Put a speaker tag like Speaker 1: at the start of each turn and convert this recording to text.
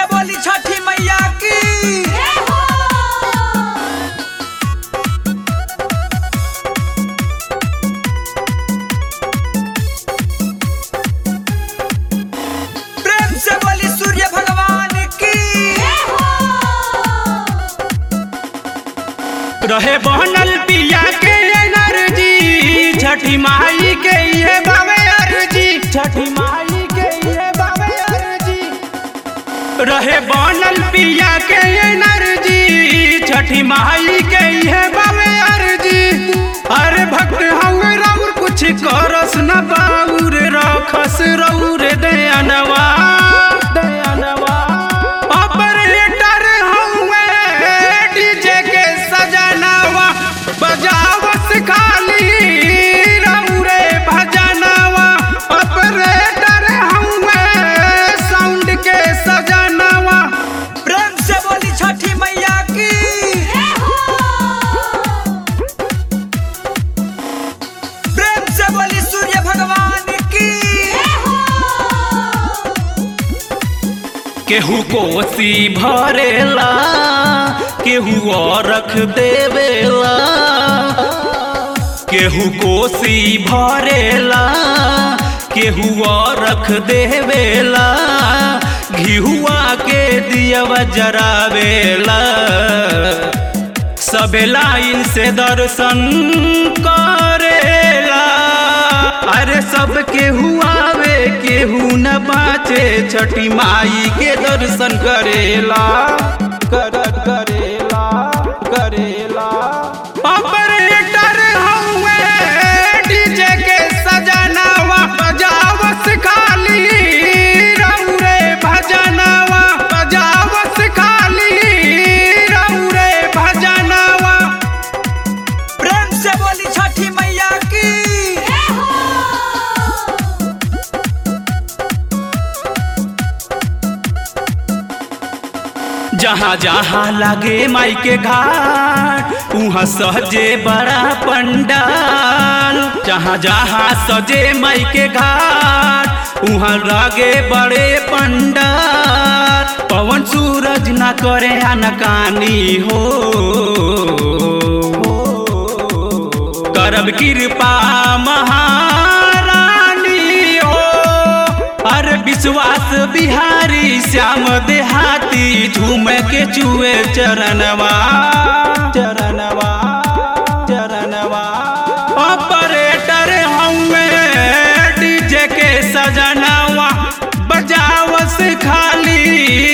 Speaker 1: से बोली छठी मैया की प्रेम से बोली सूर्य भगवान की
Speaker 2: रहे बनल पिया के एनर्जी छठी माई के ये बाबे अर्जी छठी माई के ये बाबे अर्जी रहे बनल पिया के एनर्जी छठी माई के ये बाबे अर्जी अरे भक्त हम रउर कुछ करस न बाउर रखस रउर दयानवा दयानवा ऑपरेटर हउए डीजे के सजनवा बजावस खाली रउरे भजनवा ऑपरेटर हउए साउंड के सजनवा
Speaker 1: प्रेम से बोली छठी मैया की प्रेम से बोली सूर्य भगवान की
Speaker 2: केहू कोसी भरेला केहू और रख देवेला केहू कोसी भरेला केहू और रख देवेला घिहुआ के दियवा जरावेला सबे लाइन से दर्शन करेला अरे सब केहू आवे केहू न बाचे छठी माई के दर्शन करेला कर करेला करेला ऑपरेटर हउए डीजे के सजनवा बजावस खाली रउरे भजनवा बजावस खाली रउरे भजनवा
Speaker 1: प्रेम से बोली छठी मैया की
Speaker 2: जहाँ जहाँ लागे माई के घाट उहाँ सजे बड़ा पंडाल जहाँ जहाँ सजे माई के घाट उहाँ लागे बड़े पंडाल पवन सूरज न करे अनकानी हो करब कृपा महारानी हो अरे विश्वास बिहारी श्याम देहाती झूम के चुए चरणवा चरणवा चरणवा ऑपरेटर हउए डीजे के सजनवा बजावस खाली